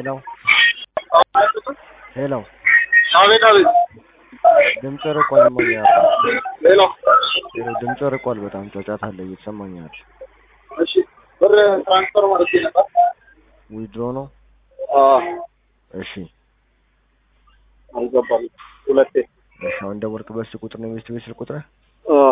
ሄሎ ሄሎ አቤት አቤት። ድምጽ ርቋል። እማዬ ሌላ ሄሎ ድምጽ ርቋል። በጣም ጫጫታ አለ እየተሰማኝ አይደል? እሺ፣ ብር ትራንስፈር ማለት ነበር። ዊድሮ ነው። አዎ፣ እሺ አልገባም። ሁለቴ እሺ። አሁን ደወልክበት ስልክ ቁጥር ነው የሚስት ቤት ስልክ ቁጥር? አዎ፣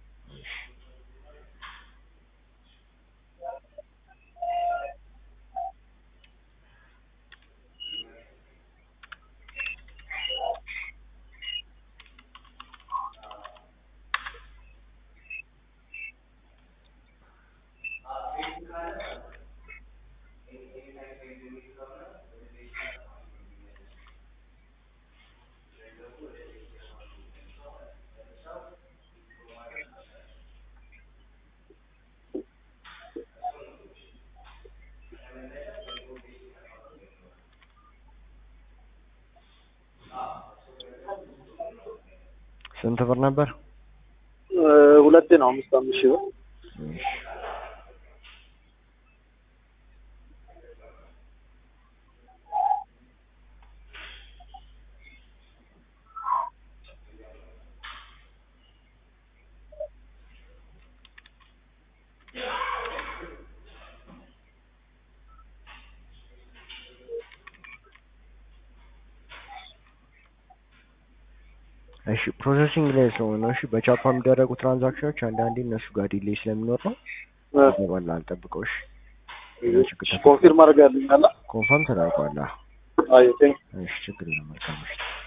ስንት ብር ነበር? እ ሁለቴ ነው። አምስት አምስት ሺህ ብር እሺ እሺ ፕሮሰሲንግ ላይ ስለሆነ እሺ፣ በቻፓ የሚደረጉ ትራንዛክሽኖች አንዳንዴ እነሱ ጋር ዲሌይ ስለሚኖር ነው እ ይገባል። አልጠብቀው። እሺ ኮንፊርም አድርጋልኛል። ኮንፈርም ተደርጓል። አይ ቴንክ እሺ ችግር የለም። መልካም ምሽት።